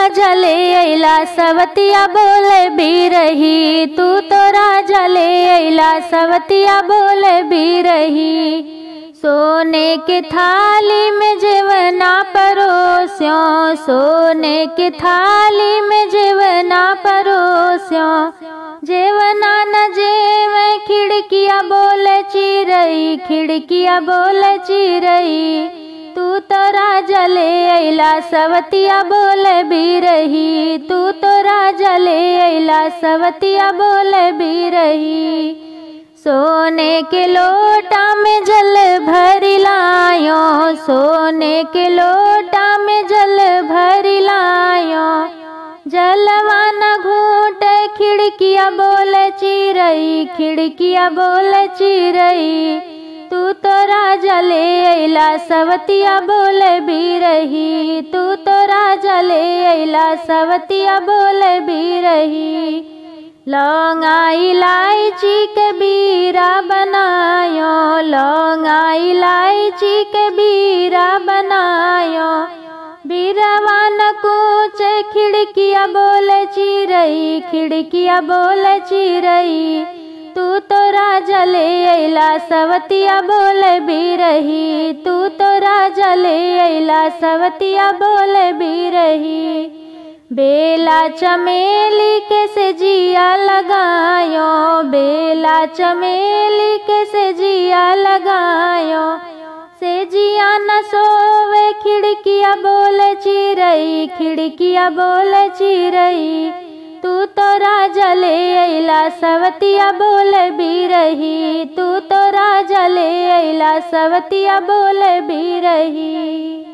राजा ले अइला सवतिया बोले भी रही तू तो राजा ले अइला सवतिया बोले भी रही सोने के थाली में जेवना परोस्यो सोने के थाली में जेवना परोस्यो जेवना न जेव खिड़किया बोल चिरई खिड़किया बोल चिरई तू तो राजा ले अइला सवतिया बोल भी रही तू तो राजा ले अइला सवतिया बोल भी रही सोने के लोटा में जल भरी लायो सोने के लोटा में जल भरी लायो जलवा न घूट खिड़किया बोल चिरई खिड़किया बोल चिरई तू तो राजा ले अइला सवतिया बोल भी रही तू तो राजा ले अइला सवतिया बोल भी रही लौंगा इलायची के बीरा बनायो लौंगा इलायची के बीरा बनायो बीरवा न कूच खिड़किया बोल चिरई खिड़किया बोल चिरई तू तो राजा ले अइला सवतिया बोल भी रही तू तो राजा ले अइला सवतिया बोल भी रही बेला चमेली के से जिया लगायो बेला चमेली के से जिया लगायो से जिया न सोवे खिड़किया बोल चिरई खिड़किया बोल चिरई तू तो राजा ले अइला सवतिया बोल भी रही तू तो राजा ले अइला सवतिया बोल भी रही